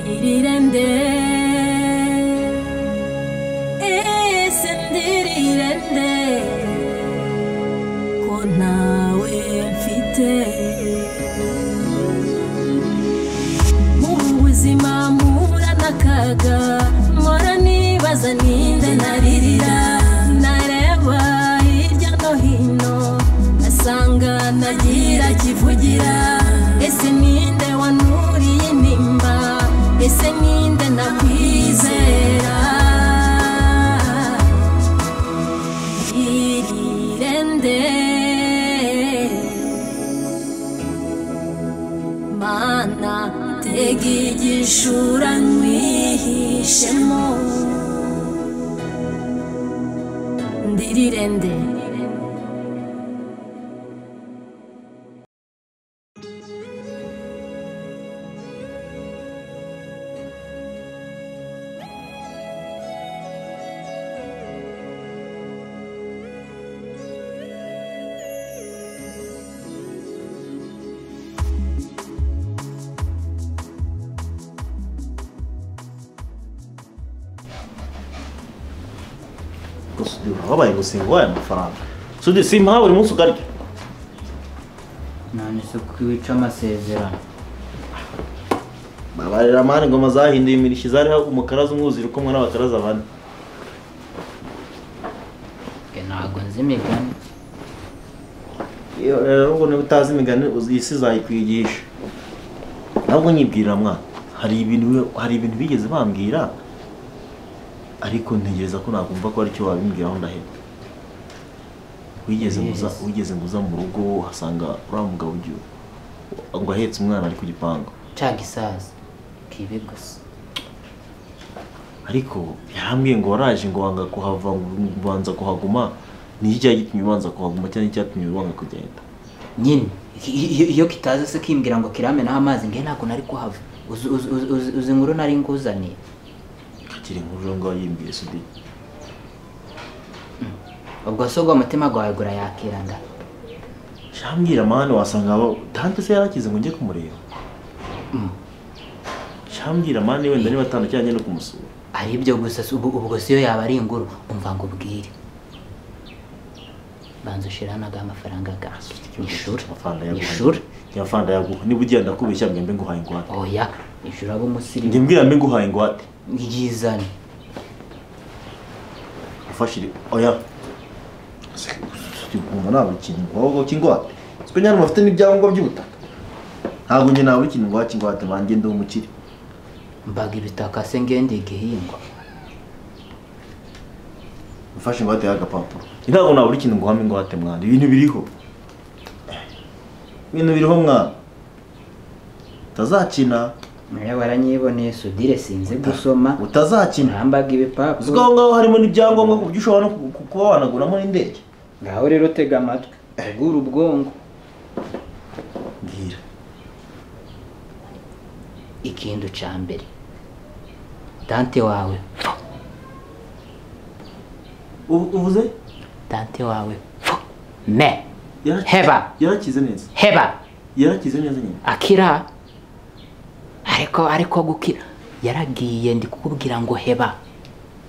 Dirirende, esendirirende, ko ntawe mfite. Mu buzima mpura n'akaga, mpora nibaza ninde naririra. Nareba hirya no hino, asanga ntagira kivugira. Ese ninde wanuriye intimba? Ese ninde nakwizera? Irirende mana tega igishura nwihishemo ndirirende gusa urababaye gusinga waye amafaranga sudi simpa buri munsi ukarya none se kuko wica amasezerano babarira amani ingoma zahinduye imirishyi zariho umukaraza umwuziri ukomwe n'abakaraza bane Ge ntabwo nzi imigani iyo rero ubwo niba utazi imigani uzi- iyi si izayikwigisha ntabwo nyibwirira mwana hari ibintu bi- hari ibintu bigeze bambwira ariko ntegereza ko nakumva ko aricyo babimbwiraho ndaheba wigeze muza Yes. wigeze muza mu rugo uhasanga uriya mugabo ugiye ngo ahetse umwana ari ku gipangu caga isazi kibi gusa ariko yarambwiye ngo waraje ngo wanga kuhava ngo ubanza kuhaguma ni iki cyagitumye ubanza kuhaguma cyangwa icyatumye wanga kugenda nyine i- i- iyo kitaza se kimbwira ngo kiramenaho amazi nge ntabwo nari kuhava Uzi- uzi- uzi- uzi- uzi inkuru nari nguzaniye kakiri inkuru rero ngaho yimbwiye sudi ubwo se ubwo umutima gwawe gurayakira nda shambwira mani wasanga abo tante se yarakize ngo njye kumureba Mm. shambwira mani wenda niba atanu cyangwa no kumusura ari ibyo gusa si- ubu ubwo si yo yaba ari inguru umva ngo ubwire banza ushira naga amafaranga ganze nishura amafaranga nishura yaguhaye amafaranga yaguha niba ugiye ndakubeshya mwembe nguhaye ingwate oya nishura abo umusirimu ndimbwira mbe nguhaye ingwate yizane ufashire oya Se- Sudi, ukumva ntabwo ikintu ngo kingwate siko nyine mufite n'ibyangombwa by'ubutaka ntabwo njye ntabwo ikintu ngwate ingwate banjye ndi umukire mbaga ibitaka se ngende igihingwa ufashe ingwate y'agapapuro ntabwo nabura ikintu nguhamo ingwate mwana ibintu biriho ibintu biriho mwana utazakina nawe waranyiboneye sudire sinzi gusoma utazakina urambaga uzi ko aho ibipapuro ngaho harimo n'ibyangombwa ku buryo ushobora no ku- ku- kuba wanaguramo n'indege ngaho rero tega amatwi tegura ubwonko mbwira ikindi ca mbere dante wawe Ubu- uvuze dante wawe me Yara- Heba. yarakize neza heba yarakize neza nyine akira ariko ariko gukira yaragiye ndi kukubwira ngo heba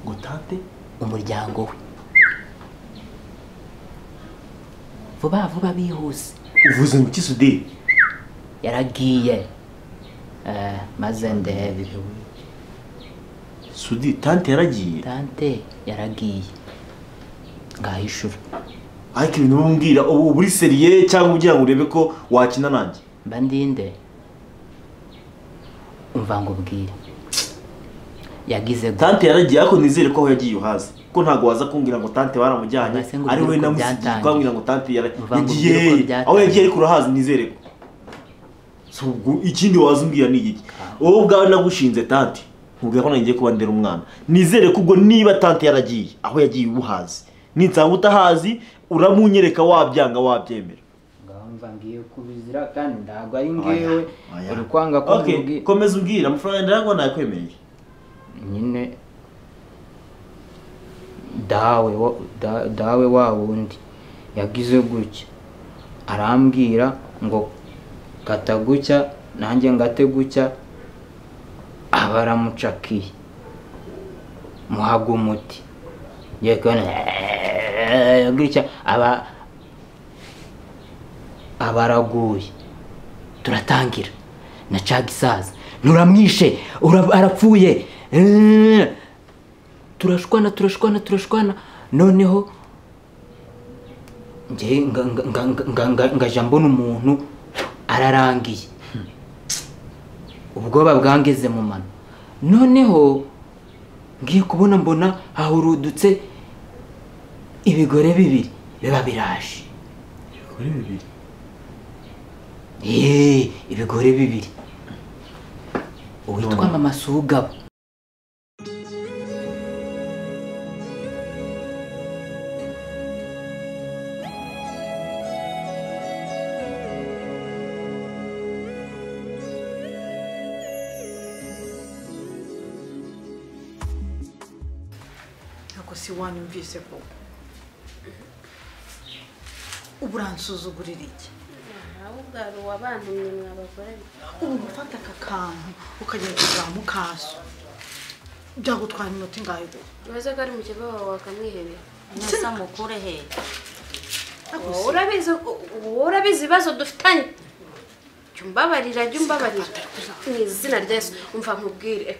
ngo tante umuryango we vuba vuba bihuse uvuze ngo iki sudire yaragiye Eh, maze ndebe sudire tante yaragiye dante yaragiye ngaho ishuri ariko ibintu uba umbwira ubu uba uri seriye cyangwa ugira ngo urebe ko wakina nanjye mba ndinde umva ngo ubwire yagize gu- tante yaragiye ariko nizere ko aho yagiye uhazi ko ntabwo waza kumbwira ngo tante baramujyanye Ubwo se ngo ari we ubwire uko namusigiye byatangiye. twabwira ngo tante yara- Uvuga ngo yagiye ubwire uko byatangiye. aho yagiye ariko urahazi nizere ko So, ubwo ikindi waza umbwira ni iki wowe ubwawe nagushinze tante nkubwira ko nangiye kuba ndera umwana nizere ko ubwo niba tante yaragiye aho yagiye ubuhazi ninsanga utahazi uramunyereka wabyanga wabyemera ngaho mva ngiye kubizira kandi ntabwo ari Oya, ngewe oya. uri kwanga ko Okay, nkubwi- komeza umbwira amafaranga ndayagwa nayakwemereye nyine dawe wa- da- dawe wa wundi yagize gutya arambwira ngo kata gutya nanjye ngate gutya abaramucakiye muhaga umuti ngiye kubona gutya aba abaraguye turatangira na caga isaza nturamwishe ura- arapfuye Eh, turashwana turashwana turashwana noneho njye nga- nga- nga- nga- nga- nga- ngaja mbona umuntu ararangiye ubwoba bwangeze mu mano noneho ngiye kubona mbona hahurudutse ibigore bibiri biba biraje kuri bibiri Eee, ibigore bibiri uwitwa mama sugabo ntabwo si wanyumvise koko ubu uransuzugurira iki ahubwo hari uwabantumye mwabagore ubu gufata aka kantu ukagenda kugaha mukaso byagutwara iminota ingahe gusa bibaza ko ari mukeba wawe wakamwihebera Nasa mukure he Ntabwo Wowe si- urabizi wowe urabizi ibibazo dufitanye jya umbabarira jya umbabarira mu izina rya yesu umva nkubwire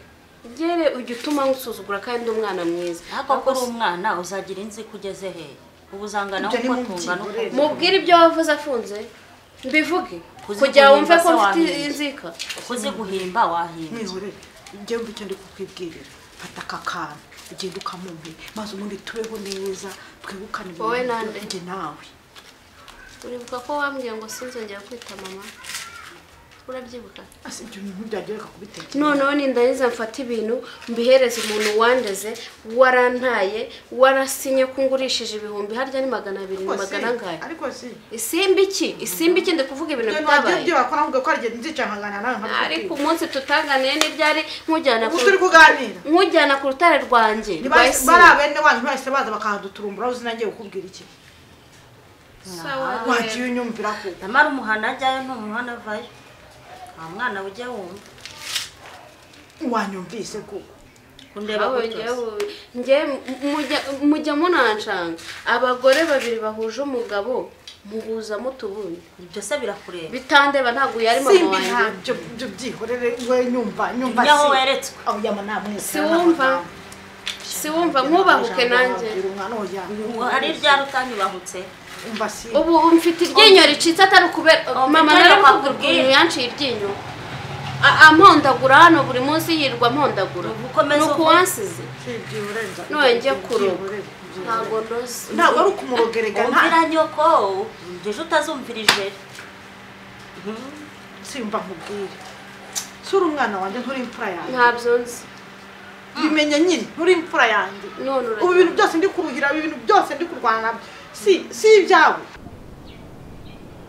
ngere ujya utuma nkusuzugura kandi ndi umwana mwiza ariko ko uri umwana uzagira inzi ko ugeze he ubu uzangana Ibyo ni uko mu tungana uko byigorere. mubwire ibyo wavuze afunze mbivuge Kuzi kugira wumve ko kuhimba se mfite wahinda. inzika uzi guhimba wahimba mwihorere njye mba icyo ndi kukubwirira fata aka kantu ugenda ukamumpe maze ubundi tubeho neza twibukane Wowe ibintu nande? njye nawe uribuka ko wambwiye ngo sinzongera kwita mama urabyibuka ase ibyo bintu byagereka kubitekereza noneho nindagiza mfata ibintu mbihereza umuntu wandeze warantaye warasinye ko ngurishije ibihumbi harya ni magana abiri ni Ariko si- magana angahe ariko si isimba iki isimba iki ndi kuvuga ibintu ibyo nabyo bitabaye byo wakora ngo ukora igihe nzicara nkangana nawe ariko nkabikubwira umunsi tutaganiye n'ibyari nkujyana ku ubu turi kuganira nkujyana ku rutare rwanjye rwa Ntibahise- bari isimba abene wanyu bahise baza bakahaduturumbura uzi nanjye ukubwira iki Sawa wagiye rero. unyumvira ko nyamara umuhana ajyayo ni umuhana avayo nta mwana ujya wumva wanyumvise kuko kundeba Aho gutyo se. njyewe- njyewe mujya- mujya munancanga abagore babiri bahuje umugabo muhuza mutubundi ibyo se birakureba bitandeba ntabwo yari mama simbi wanjye ntabyo byo byihorere we nyumva nyumva Ibyo aho weretswe. aho yama nta mwese Si wumva. si wumva nkubahuke nanjye umwana Ubu woya hari rya rutanyubahutse umva simbi ubu mfite iryinyo ricitse atari ukubera Oh, mama mfite nari no mvuga kwakubwira. ukuntu yanciye iryinyo A- ampondagura hano buri munsi yirirwa ampondagura Ubu ukomeze ni uko- ukuwansize byihoreza nongeye kuroba ntabwo ndoze ntabwo ari ukumurogerega wumvira nyoko ubwo ejo utazumvira ijeri simba nkubwire sura umwana wanjye nturi imfura yanjye ntabyo nzi bimenye nyine nturi imfura yanjye none ubu uragira ibintu byose ndi kuruhira ibintu byose ndi kurwana nabyo si si ibyawe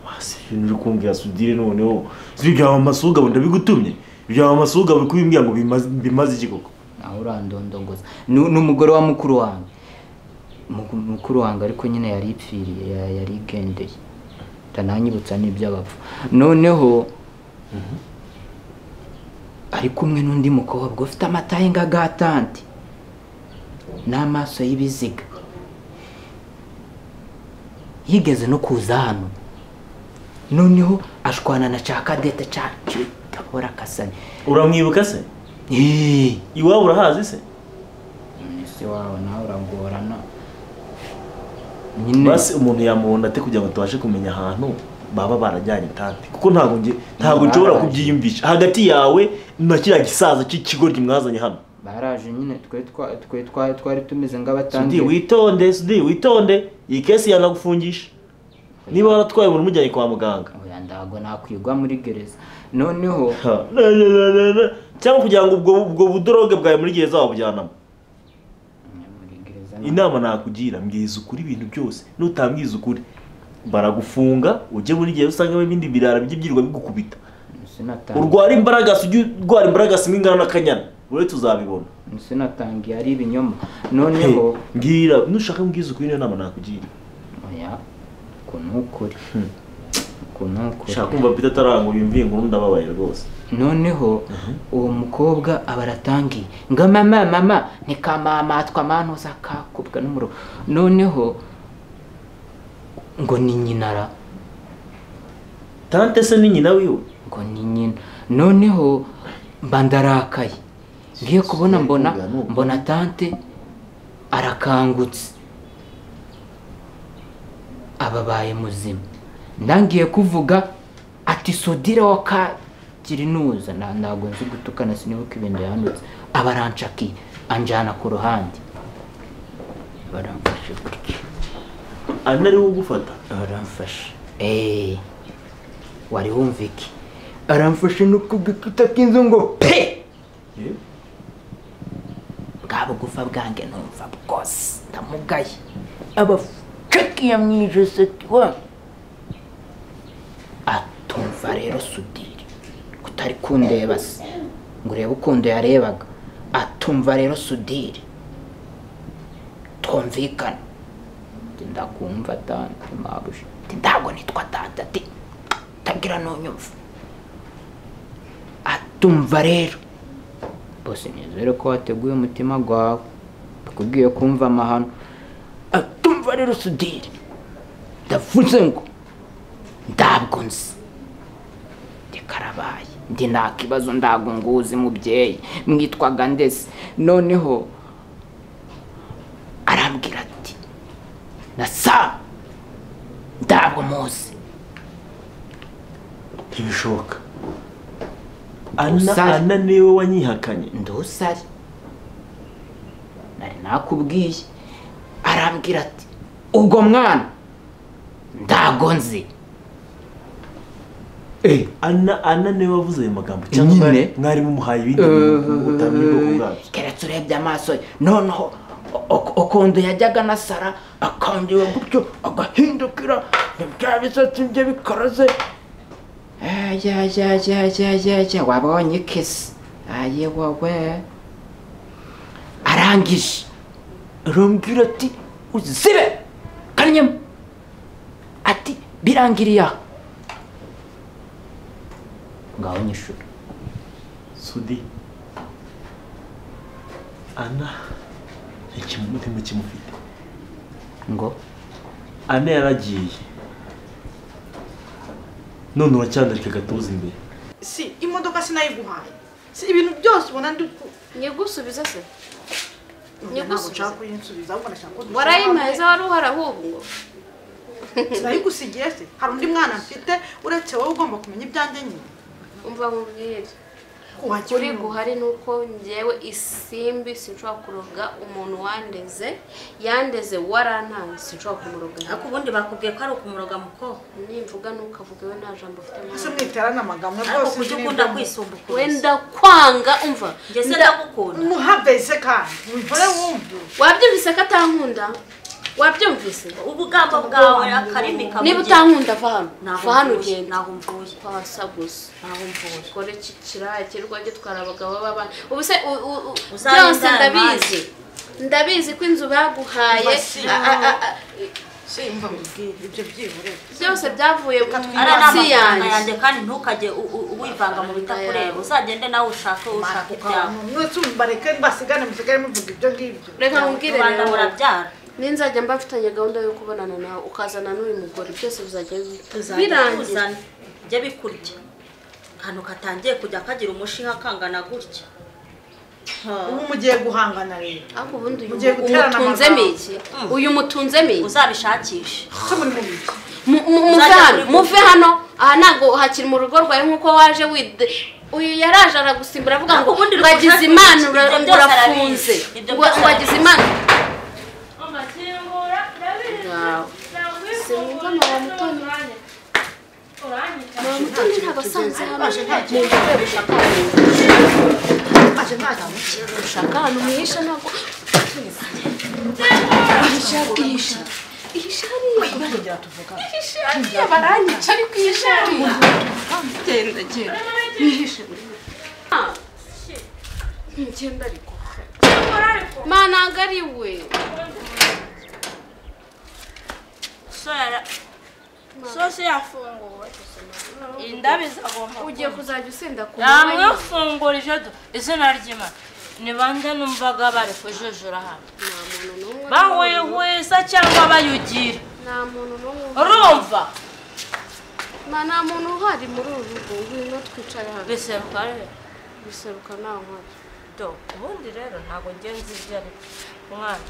Masi, ibintu uri kumbwira sudire noneho si ibya mama sugabo ndabigutumye ibya mama sugabo kubimbwira ngo bimaze- bimaze iki koko nawe urandondongoza ni ni umugore wa mukuru wanjye Muku- mukuru wanjye ariko nyine yari ipfiriye ya- yari igendeye ndananyibutsa n'iby'abapfa noneho ari kumwe n'undi mukobwa ufite amataye nk'agatante n'amaso y'ibiziga yigeze no kuza hano noneho ashwana na cakadete cacu gahora kasane uramwibuka se Eee. iwabo urahazi se ese wawe nawe uragorana nyine basi umuntu yamubona ate kugira ngo tubashe kumenya ahantu baba barajyanye tanti kuko ntabwo nge ntabwo nshobora kubyiyumvisha hagati yawe na kiriya gisaza cy'ikigoryi mwazanye hano baraje nyine twe twa- twe twa- twari tumeze sudi nk'abatangiye witonde sudi witonde iyi kesi yanagufungisha niba waratwaye umuntu umujyanye kwa muganga oya ndago nakwigwa muri gereza noneho Ha, na, na, na, na, na. cyangwa kugira ngo ubwo ubwo budoroge bwawe muri gereza wabujyanamo muri gereza na- inama nakugira mbwiza ukuri ibintu byose nutambwiza ukuri baragufunga ujye muri gereza usangamo ibindi birara bijye byirirwa bigukubita sinatangiye- urwara imbaraga ujye urwara imbaraga simwe ingana n'akanyana uretse uzabibona sinatangiye ari ibinyoma noneho He, mbwira nushaka mbwiza ukuri niyo nama nakugira oya uko ni ukuri uko ntukore ushaka kumva pita atarangura iyo mvingo ubundi ababaye rwose noneho uwo mukobwa aba aratangiye ngo mama mama ntikamamatwa manu zakakubwa n'umuro noneho ngo ni nyinara tante se ni nyina wiwe ngo ni nyina noneho mba ndarakaye ngiye kubona mbona mbona tante arakangutse ababaye muzima ndangiye kuvuga ati sodira wa kagirinuza Na- ntabwo nzi gutukana sinibuka ibintu yahanutse aba aranshakiye anjyana ku ruhande baramfashe gutya ari ariwe ugufata aramfashe eee wari wumva iki aramfashe no ku gikuta k'inzu ngo pe Eh? bwa bugufa bwange numva bwose ndamugaye abacakiye mu ijosi ati wa atumva rero sudire kutari kundeba se ngo urebe ukuntu yarebaga atumva rero sudire twumvikana Ati, ndakumva tante mabuja Ati, ntabwo nitwa tante ati tagira nunyumva atumva rero bose nizere ko wateguye umutima gwawe tukubwiye kumva amahano atumva rero sudire ndavuze ngo ntabwo nzi ndikarabaye ndi nta kibazo ntabwo nguzi mubyeyi mwitwaga ndese noneho arambwira ati na sa ntabwo muzi ntibishoboka ana Usare. ana niwe wanyihakanye ndusare nari nakubwiye arambwira ati ubwo mwana ntago nzi ana ana niwe wavuze ayo magambo cyangwa mwari- Nyine. mwari mumuhaye ibindi bintu utamenya ubwoko bwabyo keretse urebye amaso ye noneho ukuntu yajyaga na sara akangiwe gutyo agahindukira bya bisatsi bye bikaraze yajyajyajyajyajya wabonye ikesi aye wowe arangije arambwira ati uzibe kanyama ati birangiriye aha ngaho nyishura sudi ana ikimutima kimufite ngo ana yaragiye none uracyandarika agatuza imbere si imodoka sinayiguhaye si ibintu byose ubona ndi ku nyigusubize se Ntabwo Nyigusubize. nshaka kuyinsubiza ahubwo nashaka ko warayimaye se wari uhari ahubwo ngo sinayigusigiye se hari undi mwana mfite uretse wowe ugomba kumenya ibyanjye nyine umva nkubwire Wagira ukuri umuntu. guhari ni uko ngewe isimbi sinshobora kuroga umuntu wandeze yandeze warantanze sinshobora kumuroga ariko ubundi bakubwiye ko ari ukumuroga mukobwa nimvuga ntukavuge we nta jambo ufite ese mwana mwiterane amagambo ariko rwose kujya sinzi ukunda n'ibyo mu- kwisumbukuza wenda kwanga umva njye se ndagukunda muhave se kandi wivure wumve wabyumvise ko atankunda wabyumvise ubugambo bwawe akarimi niba kabugira utankunda va hano Ntaho va hano mvuye, ugenda ntaho mvuye. twasa gusa ntaho mvuye ukore iki kiraya kirwa gitwara abagabo b'abana ubu se u- u- u- Uzayindare byose ndabizi ndabizi ko inzu baguhaye Basi, a- a- a- a- simba mubwire ibyo byibure byose byavuye ari munsi amafaranga yanjye yanjye kandi ntukajye u- u- wivanga mu bitakureba uzagende nawe ushake ushaka ibyawe mwese bareke basigane musigare muvuga ibyo ngibyo reka nkubwire rubanda rero murabyara ninzajya mba mfitanye gahunda yo kubonana nawe ukazana n'uyu mugore byose bizajya tuzajya birangira tuzane jya bikurya akantu katangiye kujya kagira umushiha kangana gutya ubu mugiye guhangana rero ariko ubundi uyu Mugiye mu- guterana umutunzemo amagambo. iki uyu mutunzemo iki uzabishakishe se muri mubiki Mu- mu- muve Uzajya hano kuri muve hano aha ntabwo hakiri mu rugo rwawe nk'uko waje wide uyu yaraje aragusimbura avuga ngo Ariko ubundi ngo agize rukundo imana ibyo ura- byose urafunze arabizi. Ibyo ngo byose ngo agize imana Wow. Sinumva mama mutoni Mama Mutoni ntabwo asanze hano ntacyo ntacyo ushaka ahantu mwihisha ntabwo ihisha ihisha ihisha hariya kugira tuvuga ihisha hariya baranyica ariko ihisha hariya genda genda mwihishe Ah. genda ariko mana ntabwo ari we so yara- sose yafunguwe indabo izagomba ugiye kuzajya usenda ku mwanya yamwafungurije izina ry'imana ni bande numvaga bari kujujura hano nta muntu n'umwe bahwihwisa cyangwa bayugira nta muntu n'umwe urumva Ma, nta muntu uhari muri uru rugo ngwino twicare hano biseruka rero biseruka nta nkora do ubundi rero ntabwo ngenzi ibyo ari byo. mwana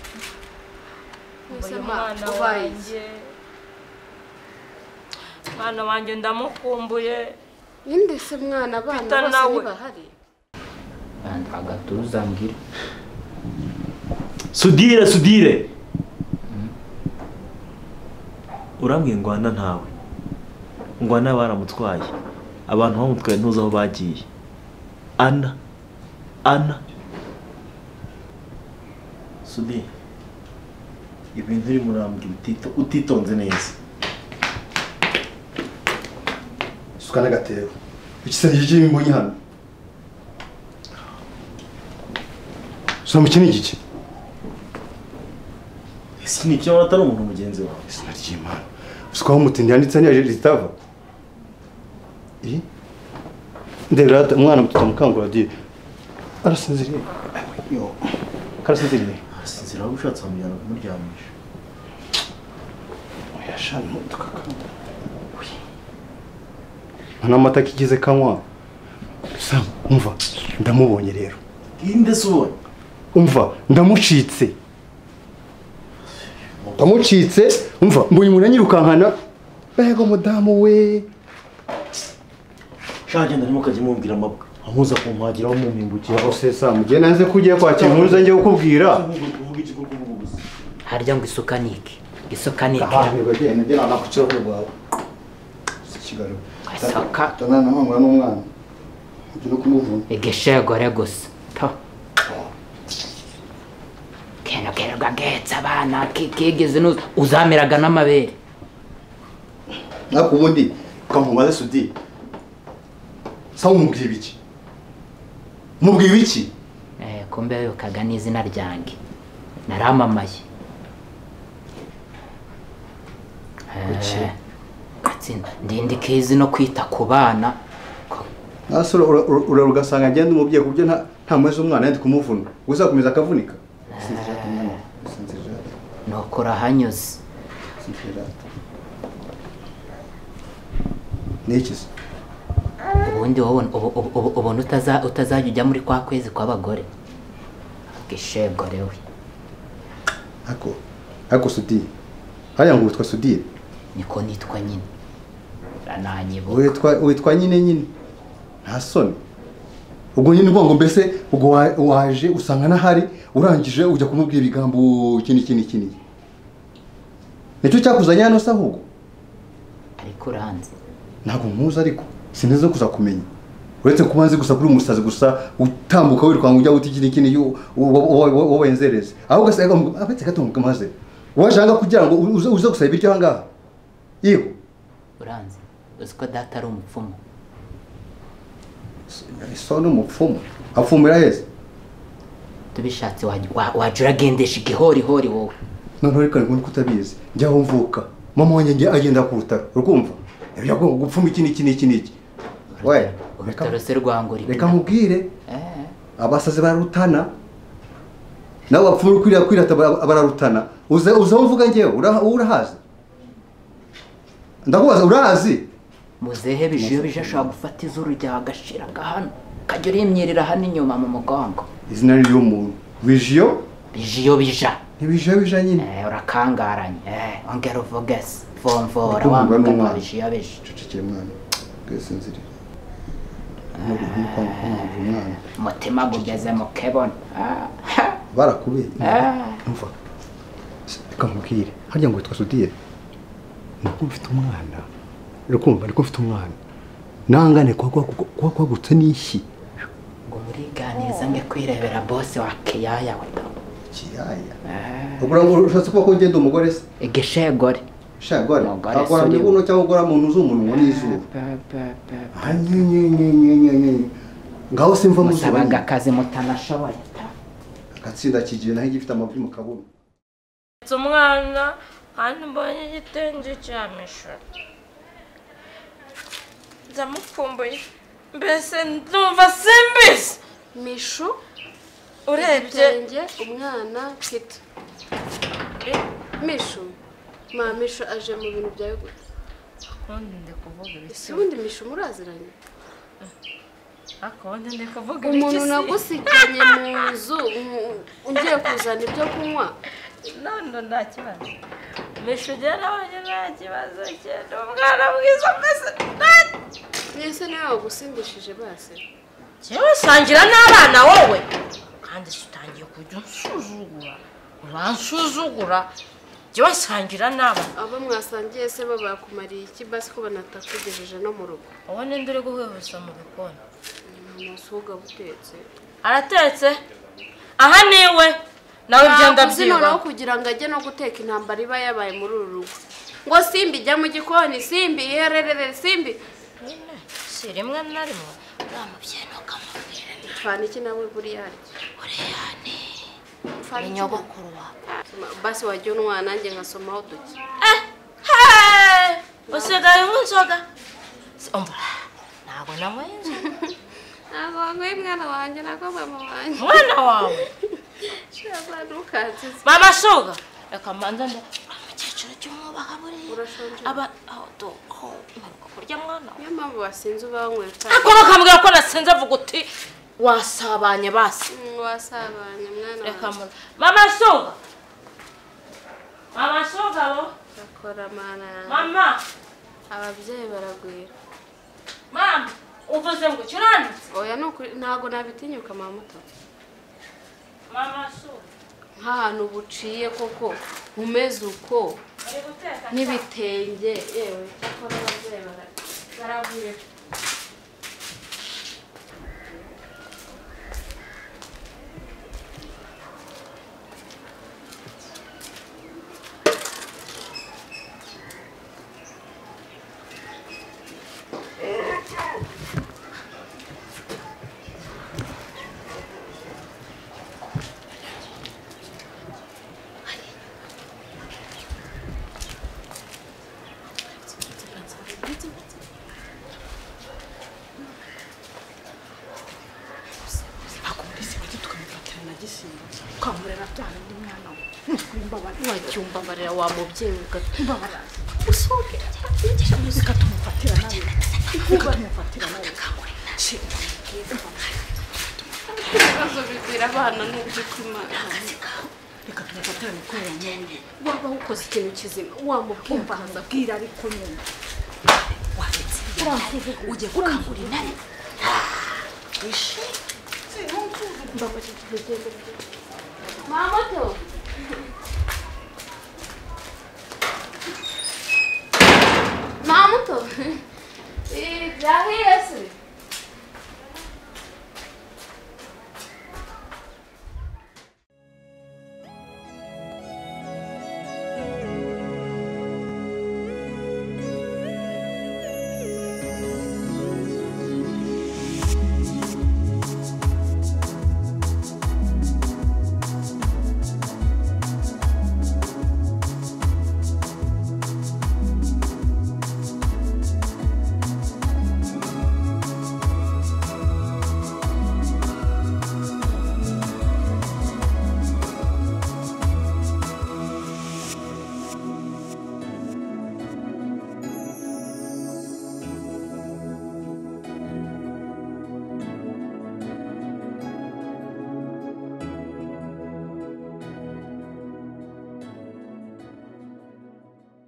mwese uyu ma mwana ubaye iki? wanjye mwana wanjye ndamukumbuye ninde se mwana abana Peter bose nawe. ntibahari and agatuza mbwira sudire sudire urambwiye ngwana ntawe ngwana baramutwaye abantu bamutwaye ntuzi aho bagiye ana ana sudire ibintu urimo urambwira utito- utitonze neza suka n'agatebo igisenge cy'imbonyi hano soma iki ni igiki ese ni ibyo atari umuntu mugenzi wawe izina ry'imana usukaho umutindi yanditse n'iyo ritava iyi ndebera hata- umwana muto mukangura diye arasinziriye Yo. karasinziriye arasinzira waba ushatse wamujyana kumuryamisha oya sha ntutuka kangura nta n'amata kigeze kanywa sam umva ndamubonye rero inde se ubonye umva ndamucitse ndamucitse umva mbonye umuntu anyirukankana mbega umudamu we shaka genda arimo ukajya umubwira amabwa amuza kumpagira aho mumpingukira hose se sa mugihe nanze ko ugiye kwakira inkuru ze njye kukubwira kuvuga iki kuko uvuga ubusa harya ngo isuka ni iki isuka ni iki ahantu bagenda njye nana ku kirahure rwawe si kigali Asaka. tanana nkangura n'umwana ujye no kumuvuna igishegore gusa to keno kerwa getse abana ki- kigeze n'uza uzameraga n'amabere ariko ubundi ukamubaze sudi sa umubwira ibiki mubwira iki Eh, kumbe wibukaga n'izina ryanjye naramamaye Eh, Gatsinda ndindi kezi no kwita ku bana Ko- nasore urarugasanga ngenda umubyeyi ku buryo nta nta muheze umwana yenda kumuvuna uzakomeza akavunika sinzira ku mwana sinzira nuko urahanyuze sinzira ni iki se ubundi wowe ubu- ubu- ubu- ubona utaza- utazajya ujya muri kwa kwezi kw'abagore gishegore we ariko ariko sudire hariya ngo witwa sudire niko nitwa nyine urananyibuka witwa witwa nyine nyine nta soni ubwo nyine ubwo ngo mbese ubwo wa- waje usanga n'ahari urangije ujya kumubwira ibigambo iki n'iki n'iki n'iki nicyo cyakuzanye hano se ahubwo ariko uranze ntabwo nkuzi ariko sinzi kuza kumenya uretse kuba nzi gusa kuri umusazi gusa utambuka wirukanka ujya guta ikindi kindi wabenzereze ahubwo ugasanga abetse gatunguka maze waje ahangaha kugira ngo uze uze gusaba ibiryo ahangaha yego uranze uzi ko data ari umupfumu so ni umupfumu apfumira heza tubishatse wajya- wa- wajya uragendesha igihorihori wowe noneho reka ngundi kutabizi njya aho mvuka mama wanjye njye agenda ku rutaro urukumva ibyo agomba gupfuma iki n'iki n'iki n'iki we reka- urutaro se rwangura inda. reka nkubwire Eh, abasazi bararutana nabo bapfumura ukwiriye kwirata bara- bararutana uza uza aho mvuga njyewe ura- wowe urahazi ndakubaza urahazi muzehe bije iyo bije ashobora gufata izuru ryawe agashira agahano ukajya urimyirira hano inyuma mu mugongo izina ry'umuntu bijiyo bije iyo bija ntibijiyo bija nyine Eh, urakangaranye Eh, ongera uvuge se vomvora Ndikundwa wa mugabo n'umwana. bije iyo bije cecekere mwana bwesinzirire umwana umutima gugeze mu kebona Ah, ha, barakubeye ah. umva reka nkubwire harya ngo witwa sudire nuko mfite umwana urakumva niko mfite umwana nangane kuba kwagu- kuba kwagutse n'ishyi ngo muriganiza nge kwirebera bose wa kiyaya we ikiyaya ubwo uravuga ushatse kuba ko ngenda umugore se igishegore shagore Umugore se akora mu uriwe. buno cyangwa ukora mu nzu umunwa n'izuru ngaho simva musabaga muzuba akazi mutanashoboye ta. agatsinda kigiye naho igifite amavi mu kabuno Nsetse umwana kandi mbonye igitenge cyamishura ndamukumbuye mbese ndumva simbizi mishu urebye ibitenge umwana pita mishu ma mishu aje mu bintu byawe gute akundi ndi kuvuga ese ubundi mishu muraziranye akundi ndi kuvuga umuntu nagusikanye mu nzu umu- ugiye kuzana ibyo kunywa none nta kibazo mishu ugera abonye nta kibazo cyenda umwana mwiza mbese nta mwese niwe wagusimbishije basi yewe sangira n'abana wowe kandi si utangiye kujya unsuzugura uransuzugura yewe sangira n'abana abo mwasangiye se bo bakumariye iki basi ko banatakugejeje no mu rugo uwo ninde uri guhwihwisa mu bikoni umusuga butetse aratetse aha ni iwe nawe ugenda Bakuzi noneho byiyubaho kugira ngo ajye no guteka intambara iba yabaye muri uru rugo ngo simbi jya mu gikoni simbi ihererere simbi nyine si rimwe na rimwe uriya mubyeyi ntukamubwire mfana iki nawe buriya arya uriya ni mfana iki nawe inyogokuru wawe basi wajya unywa nanjye nkasomaho duke Eh, hey! usigaye unywa inzoga Si- umva ntabwo nanyweye inzoga ntabwo wanyweye mwana wanjye ntabwo mama wanjye umwana wawe shaka ntukansize mama suga reka mbanza nde uriya mukecuru jya umwubaha buriya urashonje aba aho doho mperuka kurya mwana wawe niyo mpamvu wasinze uba wanyweye ariko bakambwira ko nasinze avuga uti wasabanye basi Mm, wasabanye mwana reka wanjye mbanza mama suga mama suga bo akora mana yanjye mama ababyeyi baragwira mama uvuze ngo ukiranutse oya ni ukuri ntabwo nabitinyuka mama muto mama suga nk'ahantu buciye koko umeze uko uri guteka n'ibitenge yewe cyakora ababyeyi bara- baragwira akumvise bajye tukamufatira na gisimba tukamurera bya bindi mwana we ntitwimbabarira wajya umbabarira wa mubyeyi uga- reka tumufatira nawe reka tumufatira nawe shima ibibazo bigwira abana n'uby'ukuri imana reka tumufatira mikorera nyine waba wukoze ikintu kizima wamubwira umva nkubwira ariko nyine waretse ibyo ugiye gukangura intare wishimye mamoto mamoto byahiye se